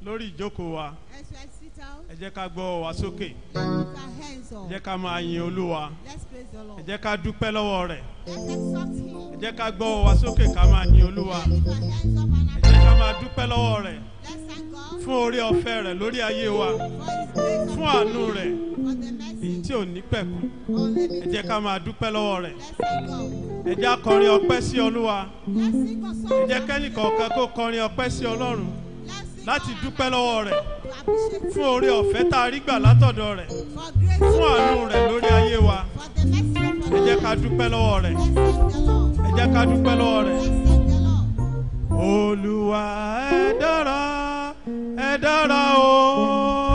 lórí ìjókòó wa As we sit down, ẹ jẹ́ ká gbọ́ wa sókè lift our hands ẹ up. jẹ́ ká máa yin olúwa Let's praise the ẹ Lord. jẹ́ ká dúpẹ́ lọ́wọ́ rẹ̀ Let's exalt Him. ẹ jẹ́ ká gbọ́ wa sókè ká máa yin olúwa Let's lift our hands up and ẹ jẹ́ ká máa dúpẹ́ lọ́wọ́ rẹ̀ let's thank God fún orí ọ̀fẹ́ rẹ̀ lórí ayé wa for His grace fún upon àánú us, rẹ̀ for the èyí mercy tí ò ní pẹ̀kú ẹ unlimited. jẹ́ ká máa dúpẹ́ lọ́wọ́ rẹ̀ Let's thank God. ẹ jẹ́ á kọrin ọpẹ́ sí olúwa Let's sing a ẹ song. jẹ́ kẹ́nìkọ̀ọ̀kan kó kọrin ọpẹ́ sí ọlọ́run Let's sing láti our dúpẹ́ lọ́wọ́ rẹ̀ to appreciate fún Him orí ọ̀fẹ́ tá a rí gbà látọ̀dọ̀ rẹ̀ for grace fún àánú rẹ̀ lórí ayé wa for the mercy upon ẹ jẹ́ us. ká dúpẹ́ lọ́wọ́ rẹ̀ Let's thank the Lord. ẹ jẹ́ ká dúpẹ́ lọ́wọ́ rẹ̀. Let's thank the Lord. olúwa ẹ dára ẹ dára o